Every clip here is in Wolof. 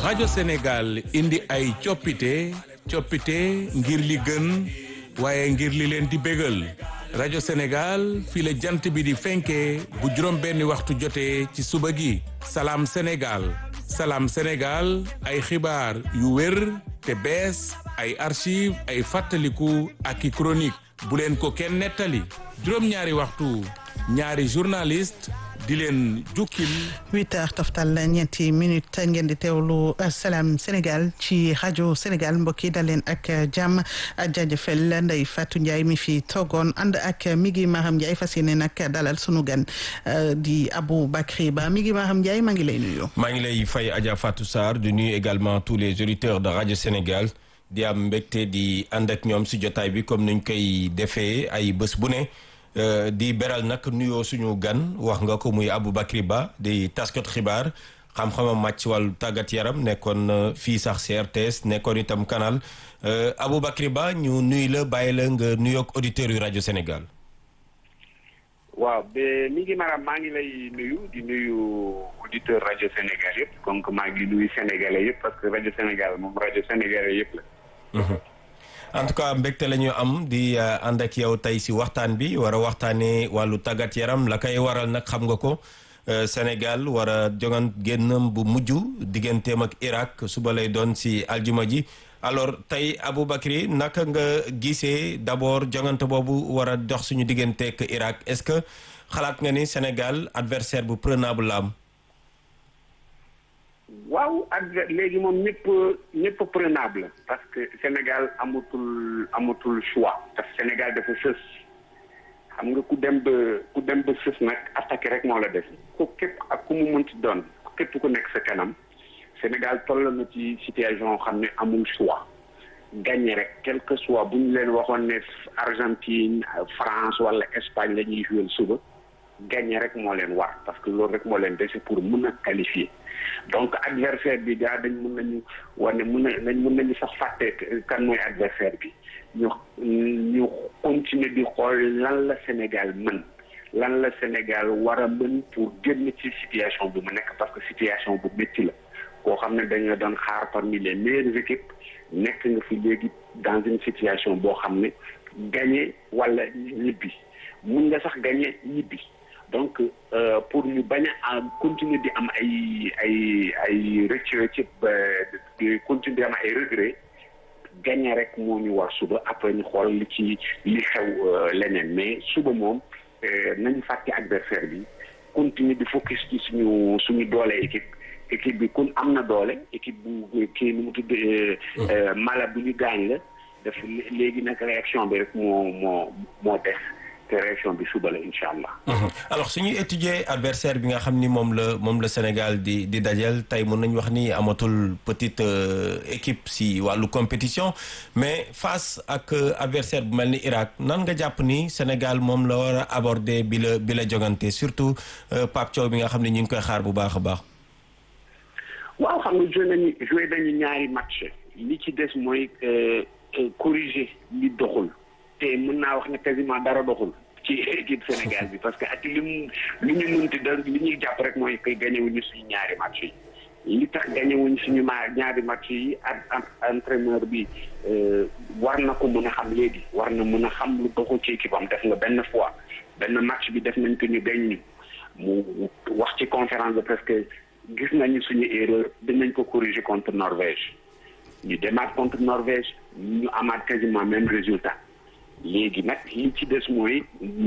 rajo Sénégal indi ay coppite coppite ngir li gën waaye ngir li leen di bégal rajo Sénégal fii la jant bi di fenkee bu juróom benni waxtu jotee ci suba gi salaam Sénégal salaam Sénégal ay xibaar yu wér te bees ay archive ay fàttaliku ak i chronique bu leen ko kenn nettali juróom-ñaari waxtu ñaari journaliste di leen jukkil huit heures toftal ñeenti minute ngeen di teewlu Salam Sénégal ci rajo Sénégal mbokk yi dal leen ak jàmm jaajëfal Ndeye Fatou Ndiaye mi fi toogoon ànd ak Migi Maham Ndiaye fas yéene nag dalal sunu gan di Abou Bakri Ba Migi Maham Ndiaye maa ngi lay nuyu. maa ngi lay fay Adja Fatou Sarr di nuyu également tous les auditeurs de rajo Sénégal di am mbégte di ànd ak ñoom si jotaay bi comme niñ koy defee ay bés bu ne. Uh, di beral nag nuyoo suñu gan wax nga ko muy Aboubacry Ba di taskat xibaar xam-xamam màcc ci wàllu tàggat yaram nekkoon uh, fii sax CRTS nekkoon itam canal uh, Aboubacry Ba ñu nuy la bàyyi la nga nuyoog auditeurs yu rajo Sénégal. waaw ba mi ngi maanaam maa ngi lay nuyu di nuyu auditeur rajo Sénégal yëpp donc maa ngi nuyu sénégalais yëpp parce que rajo Sénégal moom rajo sénégalais yëpp la. -hmm. en tout cas mbégte la ñu am di ànd ak yow tey si waxtaan bi war a waxtaanee wàllu tàggat yaram la koy waral nag xam nga ko Sénégal war a jogan génnam bu mujj digganteem ak Irak suba lay doon si aljuma ji alors tey Aboubacry naka nga gisee d'abord jongante boobu war a dox suñu digganteek Irak est-ce que xalaat nga ni Sénégal adversaire bu prenable la am. waaw ak léegi moom ñëpp ñëpp prenable parce que Sénégal amatul amatul choix parce que Sénégal dafa sës xam nga ku dem ba ku dem ba sës nag attaqué rek moo la def ku képp ak ku mu mënti doon képp ku nekk sa kanam Sénégal toll na ci situation xam ne amul choix gagné rek quel que soit bu ñu leen waxoon ne Argentine France wala Espagne la ñuy jouer suba gagné rek moo leen war parce que loolu rek moo leen dese pour mën a qualifier donc adversaire bi gaa dañ mën nañu wane mën na nañ mën nañu sax fàtte kan mooy adversaire bi ñu ñu continuer di xool lan la Sénégal mën lan la Sénégal war a mën pour génn ci situation bi mu nekk parce que situation bu métti la koo xam ne dañu doon xaar parmi les meilleures équipes nekk nga fi léegi dans une situation boo xam ne gagné wala ñibbi mun nga sax gagné ñibbi donc euh, pour ñu bañ a continuer di am ay ay ay rëcc ci di continuer di am ay regret gagné rek moo ñu war suba après ñu xool li ci li xew leneen mais suba moom nañu fàtte adversaire bi continuer di focus ci suñu suñu doole équipe équipe bi kun am na doole équipe bu kii nu mu tudd mala bu ñu gaañ la daf léegi nag réaction bi rek moo moo moo def te réaction bi suba la incha allah. alors suñuy étudier adversaire bi nga xam ni moom la moom la Sénégal di di dajal tey mën nañu wax ni amatul petite équipe si wàllu compétition mais face ak adversaire bu mel ni Irak nan nga jàpp ni Sénégal moom la war a aborder bi la bi la jogante surtout Pape Thiaw bi nga xam ne ñu ngi koy xaar bu baax a baax. waaw xam nga joué nañu joué nañu ñaari match li ci des mooy corriger li doxul. te mën naa wax ne quasiment dara doxul ci équipe Sénégal bi parce que ak li mu li ñu mënti da li ñuy jàpp rek mooy que gagné wuñu suñu ñaari match yi li tax gagné wuñu suñu ma ñaari match yi ak entraîneur bi war na ko mën a xam léegi war na mën a xam lu doxul ci équipe am def nga benn fois benn match bi def nañ ko ñu gañ ñu mu wax ci conférence de presse que gis nañu suñu erreur dinañ ko corriger contre Norvège ñu demaat contre Norvège ñu amaat quasiment même résultat léegi nag li ci des mooy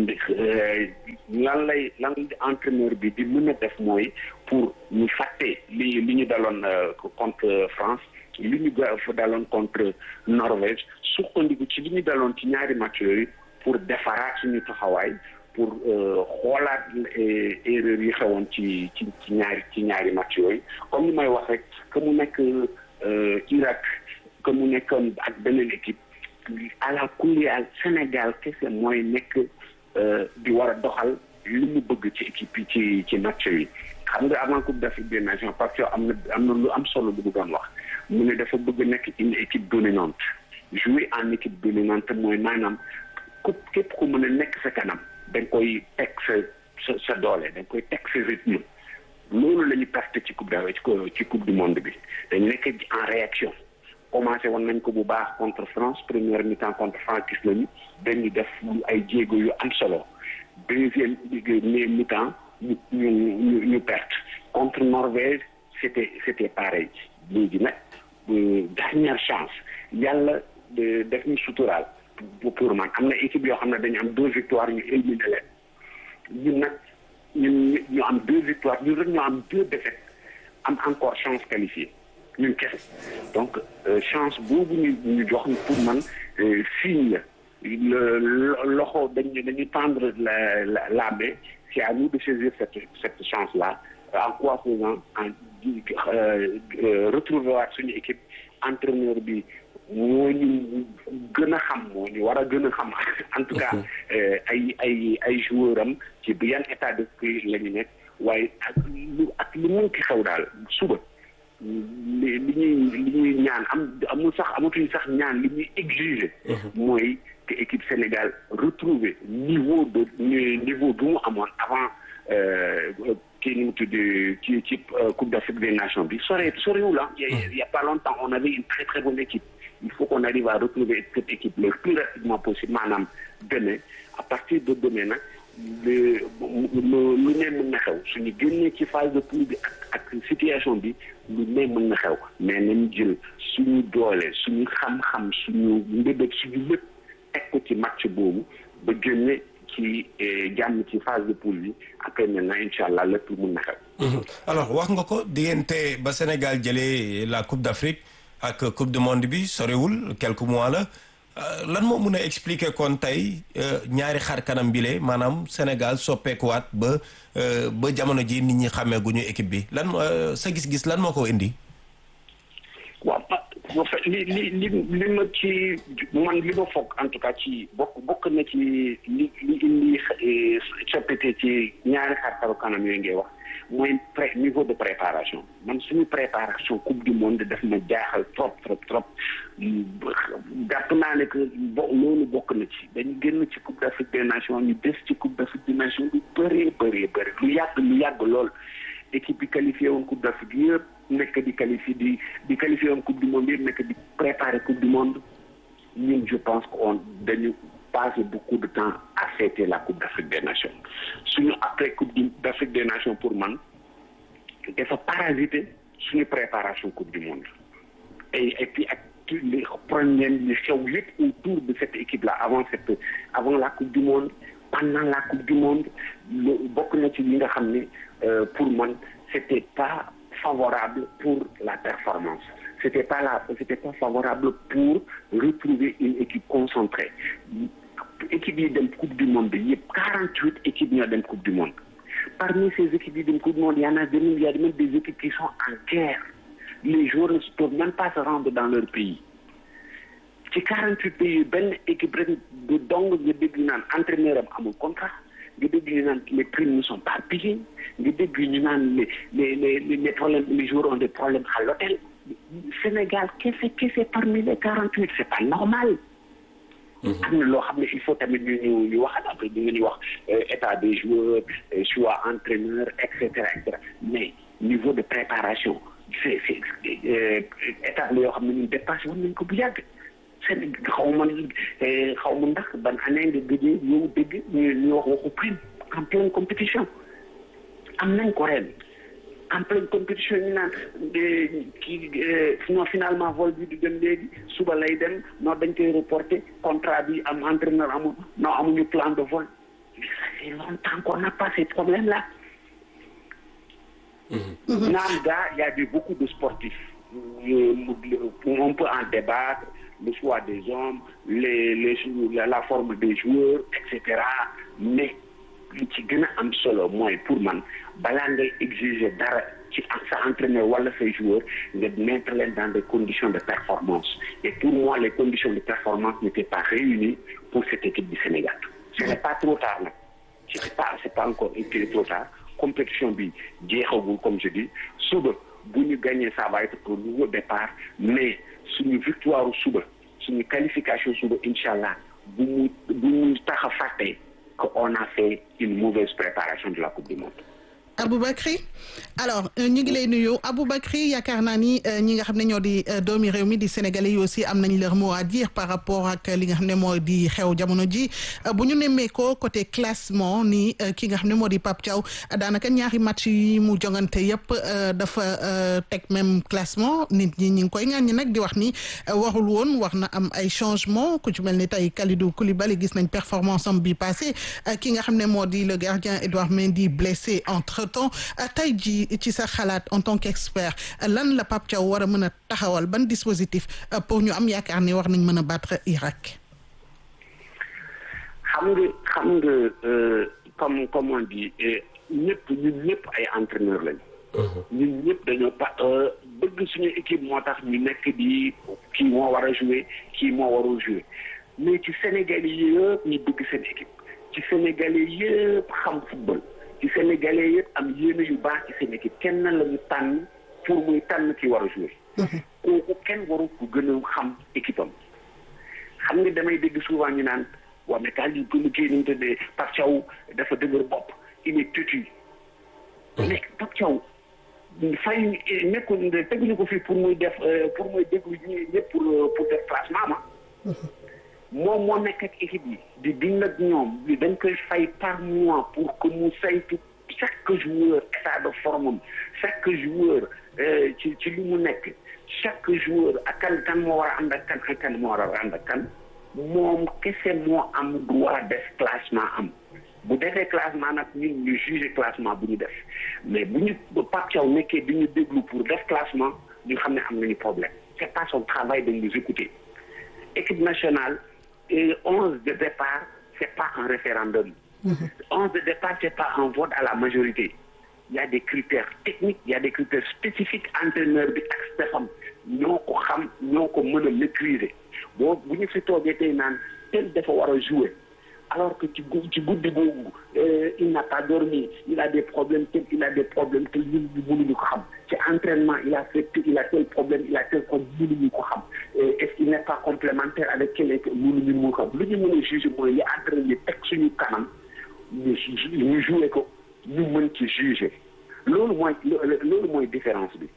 lan lay lan entraîneur bi di mën a def mooy pour ñu fàtte li li ñu daloon contre France li ñu fa daloon contre Norvège sukkandiku ci li ñu daloon ci ñaari match yooyu pour defaraat suñu taxawaay pour xoolaat erreur yi xewoon ci ci ci ñaari ci ñaari match yooyu comme ni may wax rek que mu nekk Irak que mu nekkoon ak beneen équipe à la kuliyal Sénégal kese mooy nekk di war a doxal li mu bëgg ci équipe yi ci ci match yi xam nga avant coupe d'Afrique des nations parce que am na am na lu am solo lu mu doon wax mu ne dafa bëgg nekk une équipe dominante jouer en équipe dominante mooy maanaam ku képp ku mën a nekk sa kanam da nga koy teg sa sa sa doole da nga koy teg sa rythme loolu la ñu perte ci coupe d' ci coupe du monde bi dañ nekk en réaction commencé woon nañ ko bu baax contre France première mi-temps contre France gis nañu dañu def ay jéego yu am solo deuxième mi-temps ñu ñu ñu ñu perte contre Norvège c' était c' était pareil léegi nag dernière chance yàlla def ñu suturaal pour man am na équipe yoo xam ne dañu am deux victoires ñu éliminé leen ñun nag ñun ñu am deux victoires ñun rek ñu am deux défaites am encore chance qualifiée ñun kese donc chance boobu ñu ñu jox pour man signe la loxo dañu dañu tendre la la la main c'est à nous de saisir cette cette chance là en quoi faisant en retrouver waat suñu équipe entraîneur bi moo ñu gën a xam moo ñu war a gën a xam en tout cas ay ay ay joueur am ci bi yan état d'esprit la ñu nekk waaye ak lu ak lu mun ki xew daal suba li li ñuy li ñuy ñaan am amul sax amatuñu sax ñaan li ñuy exiger mooy que équipe Sénégal retrouver niveau de niveau bu mu amoon avant kii ni mu tudd ci ci Coupe d'Afrique des Nations bi sore sorewul ah il y a pas longtemps on avait une très très bonne équipe il faut qu'on arrive à retrouver cette équipe le plus rapidement possible maanaam demain à partir de demain nag lu lu ne mën na xew suñu génnee ci phase de poule bi ak ak situation bi lu ne mën na xew mais nañu jël suñu doole suñu xam-xam suñu mbébét suñu lépp teg ko ci match boobu ba génne ci jàmm ci phase de poule bi après maintenant incha allah lépp mën na xew. alors wax nga ko diggante ba Sénégal jëlee la Coupe d'Afrique ak Coupe du monde bi sorewul quelques mois la lan moo mun a expliquer kon tey ñaari xar kanam bile maanaam Sénégal soppeekuwaat ba ba jamono ji nit ñi xàmmee gu ñu équipe bi lan sa gis-gis lan moo ko indi. waaw li li li li ma ci man li ma foog en tout cas ci bokk bokk na ci li li indi coppite ci ñaari xar kanam yooyu ngay wax mooy pré niveau de préparation man suñu préparation coupe du monde daf ma jaaxal trop trop trop jàpp naa ne que bo loolu bokk na ci dañu génn ci coupe d'Afrique des nations ñu des ci coupe d'Afrique des nations lu bëree bëree bëri lu yàgg lu yàgg lool équipe bi qualifié woon coupe d'Afrique yëpp nekk di qualifié di di qualifié woon coupe du monde yëpp nekk di préparer coupe du monde ñun je pense que on dañu passé beaucoup de temps à fêter la coupe d'Afrique des nations suñu après coupe d'Afrique des nations pour man dafa parasiter suñu préparation coupe du monde et et puis ak les problèmes li xew yëpp autour de cette équipe là avant cette avant la coupe du monde pendant la coupe du monde bokk na ci li nga xam ne pour man c'était pas favorable pour la performance c'était pas là c'était pas favorable pour retrouver une équipe concentrée équipe yi dem coupe du monde bi yëpp quarante huit équipes ñoo dem coupe du monde parmi ces équipes yi dem coupe du monde y en a des il y a même des équipes qui sont en guerre les joueurs ne peuvent même pas se rendre dans leur pays ci quarante huit pays benn équipe rek du dong nga dégg ñu naan entraîneur am amul contrat nga dégg ñu naan les primes ne sont pas payées nga dégg ñu naan les les les les problèmes les joueurs ont des problèmes à l'hôtel Sénégal kese kese parmi les quarante huit c'est pas normal am na loo xam ne il faut tamit ñu ñu ñu wax après ñu ngi wax état des joueurs choix entraîneur et cetera et cetera mais niveau de préparation c'est c'est état la yoo xam ne ñun dépassé woon nañ ko bu yàgg seen xaw ma xaw ma ndax ban année nga gëjee yow dégg ñu ñu wax waxu prime en pleine compétition am nañ ko ren en pleine compétition ñu naan kii non finalement vol bi du dem léegi suba lay dem non dañ koy reporter contrat bi am entraîneur amul non amuñu plan de vol ça fait longtemps qu'on n'a pas ces problèmes là naam gaa y a eu beaucoup de sportifs on peut en débattre le choix des hommes les les la forme des joueurs et cetera mais li ci gën a am solo mooy pour man balaa ngay exiger dara ci sa entraîneur wala say joueurs nga mettre leen dans des conditions de performance et pour moi les conditions de performance n'étaient pas réunies pour cette équipe du Sénégal ce n'est pas trop tard nag c'est pas c'est pas encore été trop tard compétition bi jeexagul comme je dis suba bu ñu gagner ça va être un nouveau départ mais suñu victoire suba suñu qualification suba incha allah bu mu bu mu tax a fàtte qu'on a fait une mauvaise préparation de la coupe du monde. Aboubacry alors ñu ngi lay nuyu Aboubacry yaakaar naa ni ñi nga xam ne ñoo di doomi réew mi di sénégalais yi aussi am nañ leur mot à dire par rapport ak li nga xam ne moo di xew jamono ji bu ñu nemmee ko côté classement ni ki nga xam ne moo di Pape Thiaw daanaka ñaari match yi mu jongante yëpp dafa teg même classement nit ñi ñi ngi koy ŋàññi nag di wax ni warul woon war na am ay changement ku ci mel ni tey Kalidou Koulibaly gis nañ performance am bi passé ki nga xam ne moo di le gardien Edouard Mendy blessé entre temps tey ji ci sa xalaat en tant qu'expert lan la Pape Thiaw war a mën a taxawal ban dispositif pour ñu am yaakaar ni war nañ mën a battre Irak. xam nga xam nga comme comme on dit ñëpp ñun ñëpp ay entraîneur lañ. ñun ñëpp dañoo pa bëgg suñu équipe moo tax ñu nekk di kii moo war a jouer kii moo warul jouer mais ci Sénégalais yëpp ñu bëgg seen équipe ci Sénégalais yëpp xam football. ci sénégalais yëpp am yéene yu baax ci seen équipe kenn la ñu tànn pour muy tànn ki war a jouer kooku kenn waru ko gën a xam équipe am xam nga damay dégg souvent ñu naan waa mais kaal yi gën a kii nu mu tëddee Pape Thiaw dafa dëgër bopp il est têtu mais Pape Thiaw fay nekkul teguñu ko fii pour muy def pour muy déglu ñëpp pour pour def classement ma moom moo nekk ak équipe yi di dund ak ñoom dañ koy fay par mois pour que mu saytu chaque joueur état de forme am chaque joueur ci ci li mu nekk chaque joueur ak kan kan moo war a ànd ak kan ak kan moo war a ànd ak kan moom kese moo am droit def classement am bu defee classement nag ñun ñu juger classement bu ñu def mais bu ñu Pape Thiaw nekkee di ñu déglu pour def classement ñu xam ne am nañu problème c'est pas son travail de nous écouter équipe nationale et onze de départ c'est pas un référendum onze de départ c'est pas un vote à la majorité il y a des critères techniques il y a des critères spécifiques entraîneur bi ak stefam ñoo ko xam ñoo ko mën a maîtriser boo bu ñu fi toogee tey naan tel dafa war a jouer alors que ci ci guddi boobu il n'a pas dormi il a des problèmes tel il a des problèmes tel ñun ñu mënuñu ko xam ci entraînement il a fait il a tel problème il a tel problème mënuñu ko xam est-ce qu'il n'est pas complémentaire avec quelqu'un mënuñu mu xam lu ñu mën a juger mooy li entraîneur yi teg suñu kanam ñu ñu jouer ko ñu mën ci juger loolu mooy loolu mooy différence bi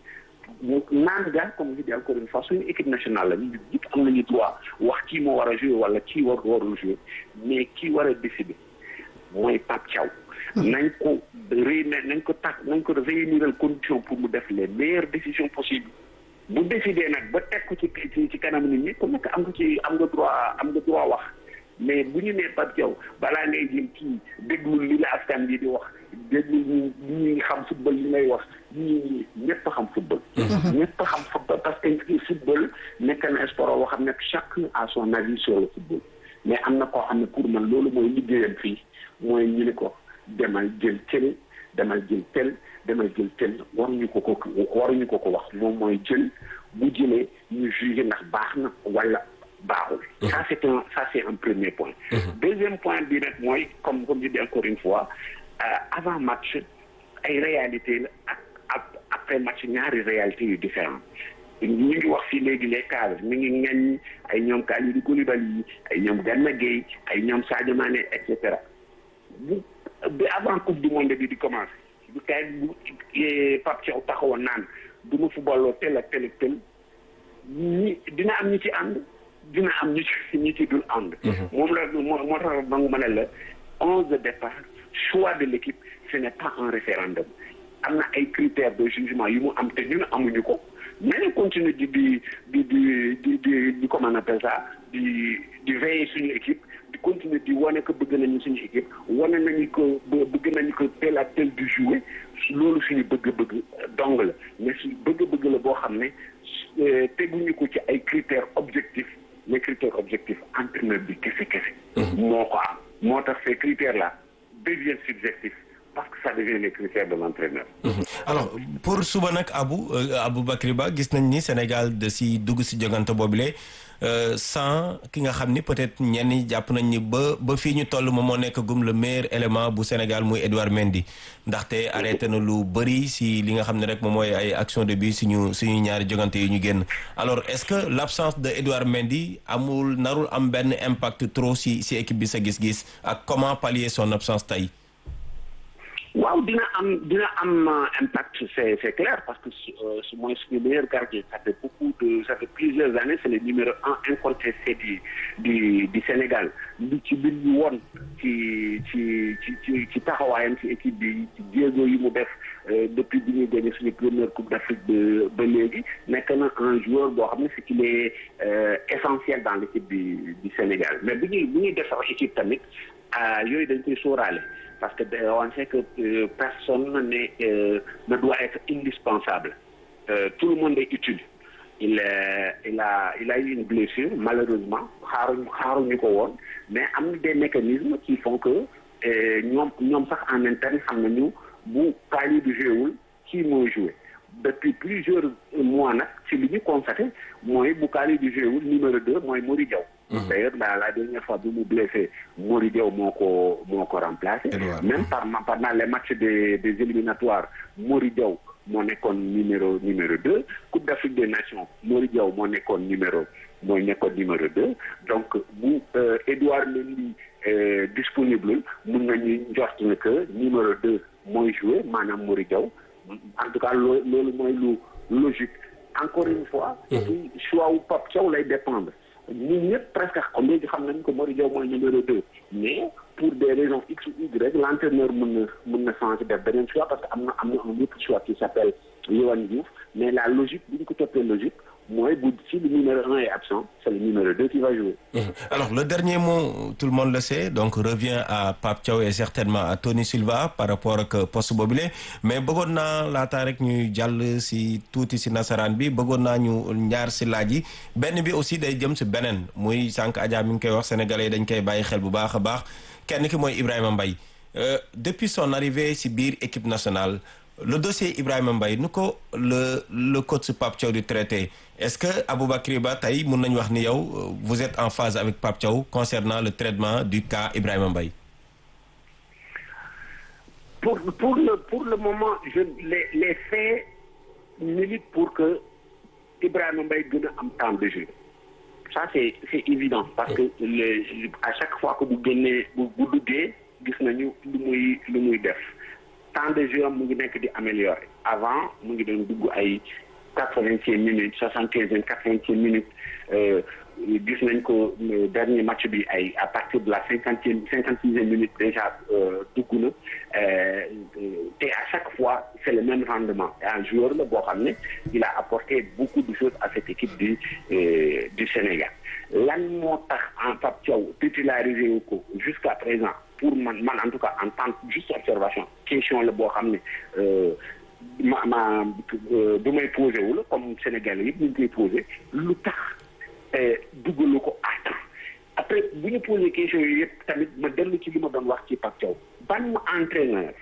naan ga comme je dis encore une fois suñu équipe nationale la ñu ñëpp am nañu droit wax kii moo war a jouer wala kii war warul jouer mais kii war a décider mooy Pape Thiaw nañ ko réunir nañ ko tax nañ ko réuniral condition pour mu def les meilleures décisions possibles bu décider nag ba teg ko ci ci ci kanam nit ñi ku nekk am nga ci am nga droit am nga droit wax mais bu ñu nee Pape Thiaw balaa ngay jëm kii déglul li la askan bi di wax déglul ñu ñi xam football li ngay wax ñi ñëpp xam football ñëpp xam football parce que football nekk na sport boo xam ne chacun a son avis sur le football mais am na koo xam ne pour man loolu mooy liggéeyam fii mooy ñu ne ko demal jël tel demal jël tel demal jël tel waruñu ko ko waruñu ko ko wax moom mooy jël bu jëlee ñu juger ndax baax na wala baaxul ça c'est un ça c'est un premier point deuxième point bi nag mooy comme comme je dis encore une fois avant match ay réalité la ak ak après match ñaari réalité yu différent ñu ngi wax fii léegi les cadres mi ngi ngañ ay ñoom Kalidou Koulibaly yi ay ñoom Gana Gueye ay ñoom Sadio Mané et cetera bu bi avant coupe du monde bi di commencer bu kay bu Pape Thiaw taxawoon naan du ma footballoo tel ak tel ak tel ñi dina am ñi ci ànd dina am ñi ci ñi ci dul ànd moom la moo moo tax ba ma ne la onze de départ choix de l'équipe ce n'est pas un référendum am na ay critères de jugement yu mu am te ñun amuñu ko nañu continuer di di di di di di di comment on appelle ça di di veiller suñu équipe di continuer di wane ko bëgg nañu suñu équipe wane nañu ko bëgg nañu ko tel ak tel du jouer loolu suñu bëgg-bëgg dong la mais suñu bëgg-bëgg la boo xam ne teguñu ko ci ay critères objectifs les critères objectifs entraîneur bi kese kese moo ko am moo tax ces critères là deviennent subjectifs parce que ça devient les critères de l'entraîneur. alors pour suba nag Abou Aboubacry Ba gis nañ ni Sénégal da si dugg si jogante boobule sans ki nga xam ni peut-être ñenn ñi jàpp nañ ni ba ba fii ñu toll moom moo nekk gum le meilleur élément bu Sénégal muy Edouard Mendy ndaxte arrêté na lu bëri si li nga xam ne rek moom mooy ay action de but suñu suñu ñaari jogante yi ñu génn alors est-ce que l'absence de Edouard Mendy amul narul am benn impact trop si si équipe bi sa gis-gis ak comment pallier son absence tey. waaw dina am dina am impact c'est c'est clair parce que su mooy suñu meilleur gardien ça fait beaucoup de ça fait plusieurs années c'est le numéro un incontesté du du du Sénégal lu ci biir ñu woon ci ci ci ci ci taxawaayam ci équipe bi ci jéego yi mu def depuis bi ñuy gagné suñu première coupe d'Afrique ba ba léegi nekk na un joueur boo xam ne c'est qu'il est essentiel dans l'équipe du du Sénégal mais bu ñuy bu ñuy def sax équipe tamit yooyu dañ koy sóoraale parce que on sait que euh, personne n'est, euh, ne doit être indispensable. Euh, tout le monde est utile. Il, il, a, il a eu une blessure, malheureusement, mais il y a des mécanismes qui font que nous sommes en interne, nous bu Kali du jeu qui m'a joué. Depuis plusieurs mois, c'est lui constaté, moi, Boukali du jeu numéro 2, moi, Mori Diaw. D'ailleurs, la, la dernière fois, nous blessé, Mori Diaw m'a remplacé. Même par, pendant les matchs des, des éliminatoires, Mori Diaw moo nekkoon numéro numéro 2 Coupe d'Afrique des Nations Mori Diaw moo nekkoon numéro mooy nekkoon numéro 2 donc bu Edouard Mendy disponible mun nañu njort ne que numéro 2 mooy joué maanaam Mori Diaw en tout cas loo loolu mooy lu logique encore une fois. ci choix wu Pape Thiaw lay dépendre ñun ñëpp presque xam léegi xam nañ ko Mori Diaw mooy numéro 2 mais pour des raisons X ou Y l'entraîneur mën na mën na changer def beneen choix parce que am na am na un autre choix qui s'appelle Yohan Diouf mais la logique bu ñu ko toppee logique mooy bu si le numéro un est absent c'est le numéro deux qui va jouer. alors le dernier mot tout le monde le sait donc revient à Pape Thiaw et certainement à Tony Silva par rapport ak poste boobule mais bëggoon naa laata rek ñuy jàll si tuuti si nasaraan bi bëggoon naa ñu ñaar si laaj yi benn bi aussi day jëm si beneen muy sànq Adja mi ngi koy wax sénégalais dañ koy bàyyi xel bu baax a baax kenn ki mooy Ibrahima Mbaye depuis son arrivée si biir équipe nationale le dossier Ibrahima Mbaye nu ko le le coach Pape Thiaw di traité est-ce que Aboubacry Ba tey mun nañu wax ni yow vous êtes en phase avec Pape Thiaw concernant le traitement du cas Ibrahima Mbaye pour pour le pour le moment je les les faits militent pour que Ibrahima Mbaye gën a am temps de jeu ça c'est c'est évident parce que le à chaque fois que bu génnee bu bu duggee gis nañu lu muy lu muy def temps de jeu mu ngi nekk di améliorer avant mu ngi doon dugg ay quatre-vingtième minutes soixante-quinzième quatre-vingtième minutes gis nañ ko dernier match bi ay à partir de la cinquantième cinquante-sixième minute déjà dugg na te à chaque fois c'est le même rendement et un joueur la boo xam ne il a apporté beaucoup de choses à cette équipe du du Sénégal lan moo tax en Pape Thiaw titularisé wu ko jusqu'à présent pour man man en tout cas en tant que juste observation question la boo xam ne ma ma du may posé wu la comme Sénégalais yëpp ñu ngi koy posé lu tax duggalu ko à temps après bu ñu posé question yi yëpp tamit ma dellu ci li ma doon wax ci Pape Thiaw ban entraîneur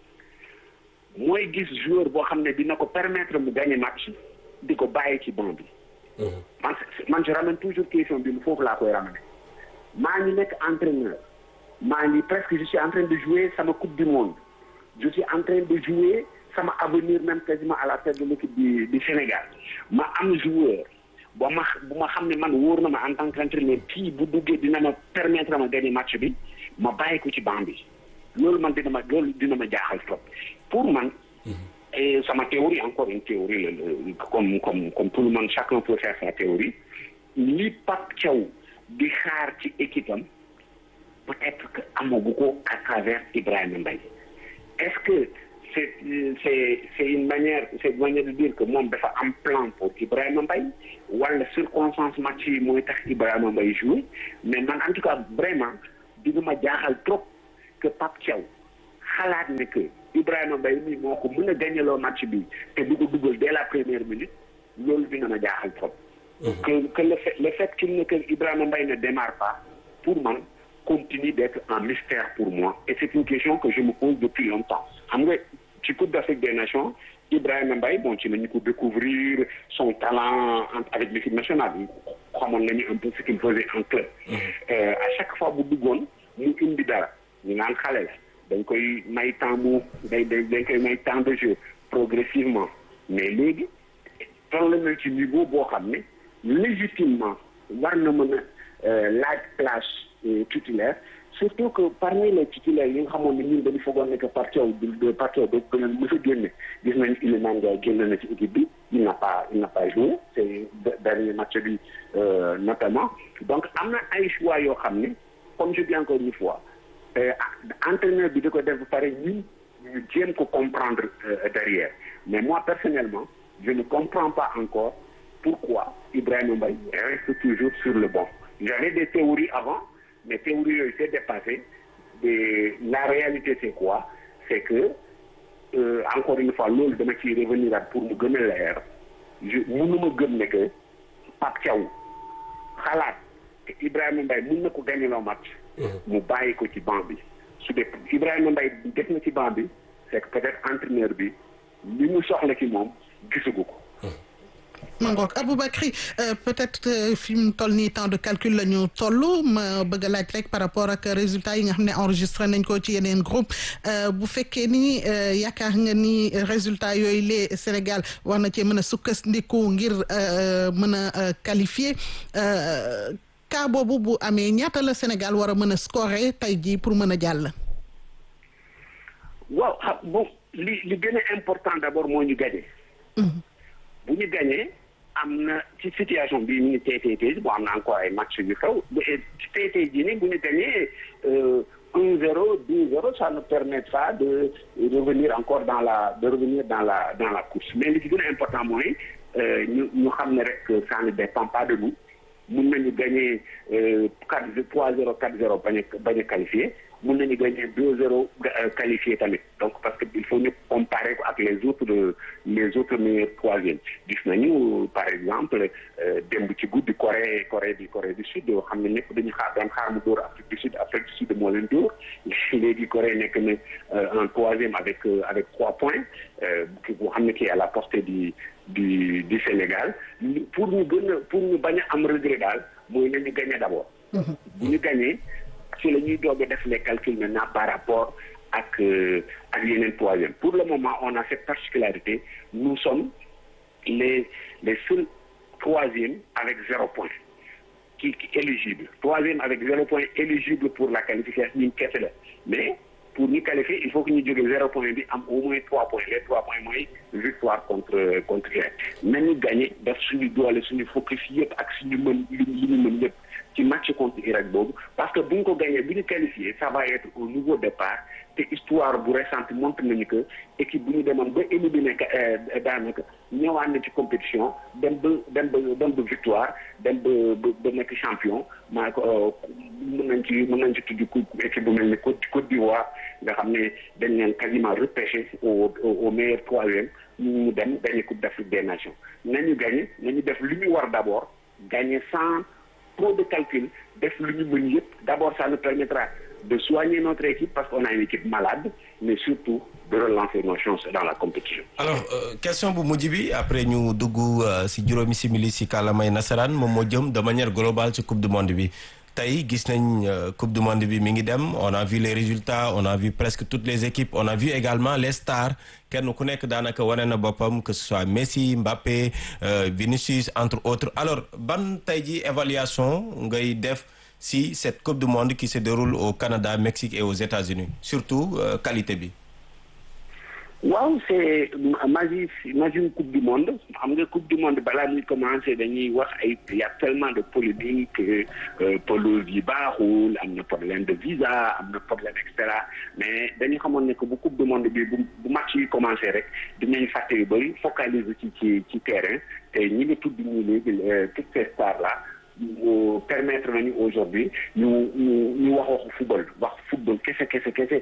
mooy gis joueur boo xam ne dina ko permettre mu gagner match di ko bàyyi ci banc bi man man je ramène toujours question bi foofu laa koy ramener maa ngi nekk entraîneur maa ngi presque je suis en train de jouer sama coupe du monde je suis en train de jouer sama avenir même quasiment à la tête de l'équipe du du Sénégal ma am joueur ba ma bu ma xam ne man wóor na ma en tant qu'entraîneur kii bu duggee dina ma permettre ma gagner match bi ma bàyyi ko ci banc bi loolu man dina ma loolu dina ma jaaxal trop pour man et sama théorie encore une théorie la comme comme comme tout le monde chacun peut faire sa théorie li Pape Thiaw di xaar ci équipe am peut-être que amagu ko à travers Ibrahima Mbaye est-ce que c'est c'est c'est une manière c'est une manière de dire que moom dafa am plan pour Ibrahima Mbaye wala circonstance match yi mooy tax Ibrahima Mbaye jouer mais man en tout cas vraiment dina ma jaaxal trop que Pape Thiaw xalaat ne que Ibrahima Mbaye mi moo ko mën a gagneloo match bi te du ko dugal dès la première minute loolu dina ma jaaxal trop. que que le fait le fait qu'il ne que Ibrahima Mbaye ne démarre pas pour man continue d'être un mystère pour moi et c'est une question que je me pose depuis longtemps xam nga ci Coupe d'Afrique des Nations Ibrahima Mbaye bon ci nañu ko découvrir son talent avec l'équipe nationale xamoon nañu un peu ce qu'il faisait en club. à chaque fois bu duggoon mu indi dara ñu naan xale la. dañ koy may temps mu day dañ koy may temps de jeu progressivement mais léegi toll na ci niveau boo xam ne légitimement war na mën a laaj place titulaire surtout que parmi les titulaires yi nga xamoon ne ñun dañu foogoon ne que Parthiaw de Parthiaw da da leen mës a génne gis nañu Iliman Ndiaye génn na ci équipe bi il n'a pas il n'a pas joué c'est dernier match bi notamment donc am na ay choix yoo xam ne comme je dis encore une fois entraîneur bi da ko def ba pare ñun ñu jéem ko comprendre derrière mais moi personnellement je ne comprends pas encore pourquoi Ibrahima Mbaye reste toujours sur le banc j'avais des théories avant mais théories yooyu c'est dépassé et la réalité c'est quoi c'est que euh, encore une fois loolu dama ciy revenir ak pour mu gën a leer je mënuma gëm ne que Pape Thiaw xalaat te Ibrahima Mbaye mën na ko gagner loo match mu bàyyi ko ci banc bi su dee Ibrahima Mbaye def na ci banc bi c'est que peut-être entraîneur bi li mu soxla ci moom gisagu ko mangook Aboubacry peut-être fi mu toll nii temps de calcul la ñu toll ma bëgg a laaj rek par rapport ak résultats yi nga xam ne enregistré nañ ko ci yeneen groupe bu fekkee ni yaakaar nga ni résultats yooyu lee Sénégal war na cee mën a sukkandiku ngir mën a qualifier cas boobu bu amee ñaata la Sénégal war a mën a scorer tey jii pour mën a jàll. waaw xam bon li li gën a important d'abord moo ñu gagné. bu ñu gagné am na ci situation bii ñu ngi tey tey tey bon am na encore ay match yu xew ci tey tey jii nii bu ñu gagné un zéro deux zéro ça nous permettra de revenir encore dans la de revenir dans la dans la course mais li ci gën a important mooy ñu ñu xam ne rek ça ne dépend pas de nous mun nañu gagné quatre trois zéro quatre zéro bañ a bañ a qualifié mun nañu gagné deux zéro qualifié tamit donc parce que il faut ñu comparer ko ak les autres les autres meilleurs troisième gis nañu par exemple démb ci guddi Corée Corée du Corée du Sud yoo xam ne ñëpp dañu xaar doon xaar mu dóor Afrique du Sud Afrique du Sud moo leen dóor léegi Corée nekk na en troisième avec avec trois points boo xam ne kii à la portée du du du Sénégal pour ñu gën a pour ñu bañ a am regret daal mooy nañu gagné d'abord bu ñu gagné ci la ñuy doog a def les calculs maintenant par rapport ak ak yeneen troisième pour le moment on a cette particularité nous sommes les les seuls troisième avec zéro point qui qui éligible troisième avec zéro point éligible pour la qualification ñun kese la mais pour ñu qualifier il faut que ñu jógee zéro point bi am au moins trois points les trois points mooy victoire contre contre Irak nañu gagné def suñu doole suñu focus yëpp ak suñu mën li ñu mën yëpp ci match contre Irak boobu parce que bu ñu ko gagné bu ñu qualifié ça va être au nouveau départ te histoire bu récente montre nañu que équipe bu ñu demoon ba éliminé daanaka ñëwaat na ci compétition dem ba dem ba dem ba victoire dem ba ba nekk champion maa ko mën nañ ci mën nañ ci tudd équipe bu mel ni Côte Côte d'Ivoire nga xam ne dañ leen quasiment repêché au au meilleur troisième ñu dem gagné Coupe d'Afrique des Nations nañu gagné nañu def lu ñu war d'abord gagné sans trop de calcul def lu ñu mën yëpp d'abord ça nous permettra de soigner notre équipe parce qu'on a une équipe malade mais surtout de relancer nos chances dans la compétition. alors euh, question bu mujj bi après ñu dugg si juróomi simili si kàllaamay nasaraan moom moo jëm de manière globale ci coupe du monde bi tey gis nañ coupe du monde bi mi ngi dem on a vu les résultats on a vu presque toutes les équipes on a vu également les stars kenn ku nekk daanaka wane na boppam que ce soit Messi Mbappé euh, Vinicius entre autres alors ban tey ji évaluation ngay def si cette coupe du monde qui se déroule au Canada Mexique et aux États-Unis surtout euh, qualité bi waaw c'est magi magi coupe du monde xam nga coupe du monde balaa muy commencer dañuy wax ay y a tellement de polémique pelouse yi baaxul am na problème de visa am na problème et cetera mais dañu xamoon ne que bu coupe du monde bi bu bu match yi commencer rek dinañ fàtte yu bëri focaliser ci ci ci terrain te ñi nga tudd ñu léegi toutes ces stars là permettre nañu aujourd'hui ñu ñu ñu wax waxu football wax football kese kese kese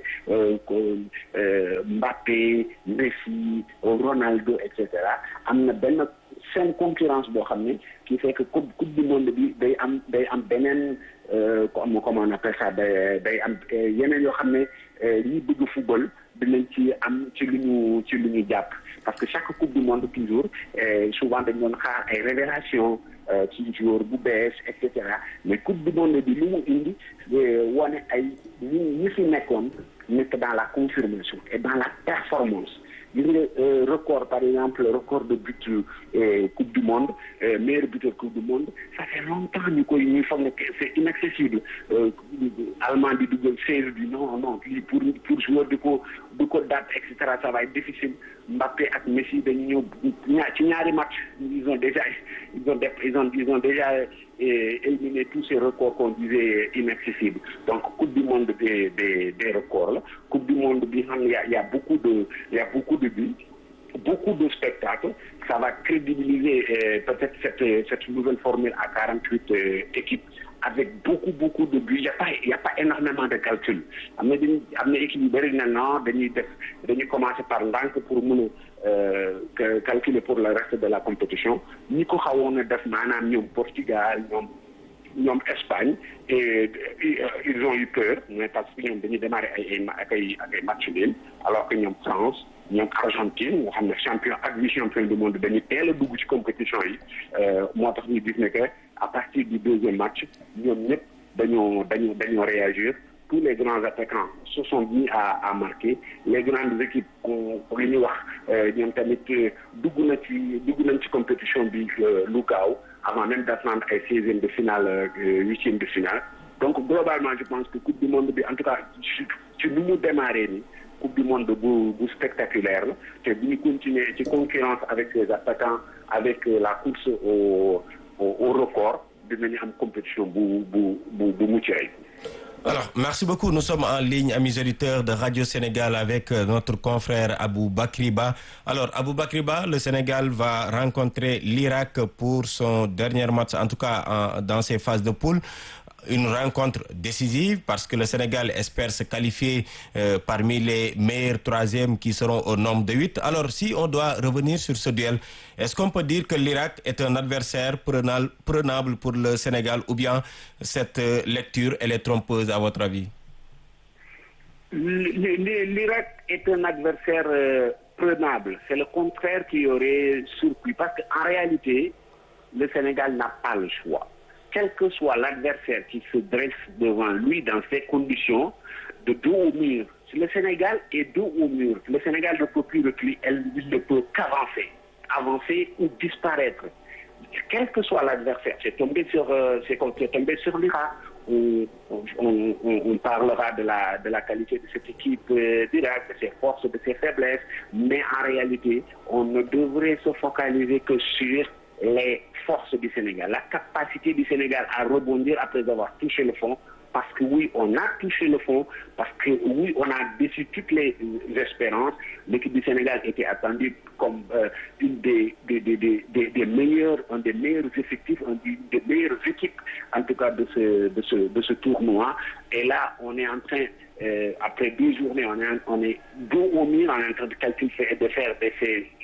Mbappé Messi Ronaldo et cetera am na benn seen concurrence boo xam ne qui fait que coupe coupe du monde bi day am day am beneen comme comment on appelle ça day day am yeneen yoo xam ne ñi bëgg football dinañ ci am ci lu ñu ci lu ñu jàpp parce que chaque coupe du monde toujours souvent dañ doon xaar ay révélation ci joueur bu bees et cetera mais coupe du monde bi lu mu indi wane ay ñi ñi fi nekkoon nekk dans la confirmation et dans la performance gis nga record par exemple record de but coupe du monde meilleur buteur coupe du monde ça fait longtemps ñu koy ñuy foog ne c'est inaccessible allemand di dugal seize bi non non lii pour pour joueur di ko di ko date et cetera ça va être difficile Mbappé ak Messi dañu ñëw ñaar ci ñaari match ils ont déjà ils ont ils ont ils ont déjà éliminé tous ces records qu'on disait inaccessibles donc coupe du monde des des des records la coupe du monde bi xam y a y a beaucoup de y a beaucoup de buts beaucoup de spectacles ça va crédibiliser euh, peut-être cette cette nouvelle formule à 48 euh, équipes avec beaucoup beaucoup de buts il y a pas il y a pas énormément de calcul am na dañuy am na équipe yu bëri na non dañuy def dañuy commencer par ndànk pour mën a calculer pour le reste de la compétition ñi ko xawoon a def maanaam ñoom Portugal ñoom ñoom Espagne et ils ont eu peur mais parce que ñoom dañuy démarrer ay ay ak ay ak ay match nul alors que ñoom France ñoom Argentine nga xam ne champion ak vice champion du monde dañuy teel a dugg ci compétition yi moo tax ñu gis ne que à partir du deuxième match ñoom ñëpp dañoo dañoo dañoo réagir tous les grands attaquants se sont mis à à marquer les grandes équipes li ñuy wax ñoom tamit dugg na ci dugg nañ ci compétition bi lu gaaw avant même d'attendre ay seizième de finale huitième de finale donc globalement je pense que coupe du monde bi en tout cas ci nu mu démarré ni coupe du monde bu bu spectaculaire la te bu ñu continuer ci concurrence avec ses attaquants avec la course au au record dinañu am compétition bu bu bu bu mucc ayib Alors, merci beaucoup. Nous sommes en ligne, amis auditeurs de Radio Sénégal, avec notre confrère Abou Bakriba. Alors, Abou Bakriba, le Sénégal va rencontrer l'Irak pour son dernier match, en tout cas en, dans ses phases de poule. Une rencontre décisive parce que le Sénégal espère se qualifier euh, parmi les meilleurs troisièmes qui seront au nombre de huit. Alors, si on doit revenir sur ce duel, est-ce qu'on peut dire que l'Irak est un adversaire prenable, prenable pour le Sénégal ou bien cette euh, lecture, elle est trompeuse à votre avis L'Irak est un adversaire euh, prenable. C'est le contraire qui aurait surpris parce qu'en réalité, le Sénégal n'a pas le choix. Quel que soit l'adversaire qui se dresse devant lui dans ces conditions, de dos au mur, le Sénégal est dos au mur. Le Sénégal ne peut plus reculer, elle ne peut qu'avancer, avancer ou disparaître. Quel que soit l'adversaire, c'est tombé sur, euh, c'est tombé sur l'Irak. On, on, on, on, parlera de la, de la qualité de cette équipe euh, d'Irak, de ses forces, de ses faiblesses, mais en réalité, on ne devrait se focaliser que sur les forces du Sénégal, la capacité du Sénégal à rebondir après avoir touché le fond, parce que oui, on a touché le fond, parce que oui, on a déçu toutes les espérances. L'équipe du Sénégal était attendue comme euh, une des, des, des, des, des meilleurs, un des meilleurs effectifs, une des meilleures équipes, en tout cas de ce, de ce, de ce tournoi. Et là, on est en train, euh, après deux journées, on est, on est dos au mur, on est en train de calculer, de faire des,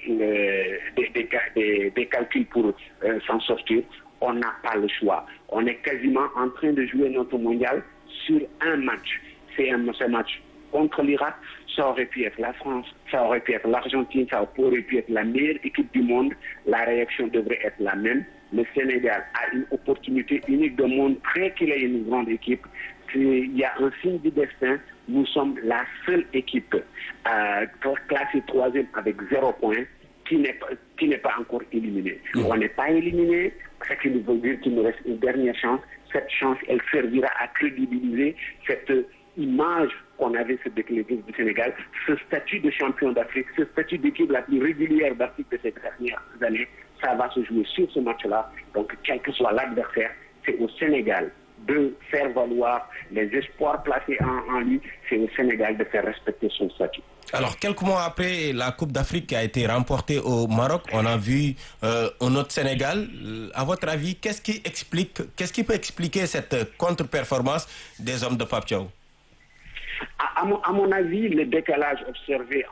euh, des, des, des, des calculs pour s'en sortir on n'a pas le choix. On est quasiment en train de jouer notre mondial sur un match. C'est un, un match contre l'Irak, ça aurait pu être la France, ça aurait pu être l'Argentine, ça aurait pu être la meilleure équipe du monde. La réaction devrait être la même. Le Sénégal a une opportunité unique de montrer qu'il est une grande équipe. Il y a un signe du destin. Nous sommes la seule équipe euh, classée troisième avec zéro point qui n'est pas, qui n'est pas encore éliminé. Mmh. On n'est pas éliminé, ce qui nous veut dire qu'il nous reste une dernière chance. Cette chance, elle servira à crédibiliser cette image qu'on avait sur l'équipe du Sénégal, ce statut de champion d'Afrique, ce statut d'équipe la plus régulière d'Afrique de ces dernières années, ça va se jouer sur ce match-là. Donc, quel que soit l'adversaire, c'est au Sénégal de faire valoir les espoirs placés en, en lui, c'est au Sénégal de faire respecter son statut. Alors, quelques mois après la Coupe d'Afrique qui a été remportée au Maroc, on a vu euh, un autre Sénégal. À votre avis, qu'est-ce qui explique, qu'est-ce qui peut expliquer cette contre-performance des hommes de Pape Thiaw à, à, mon, à mon avis, le décalage observé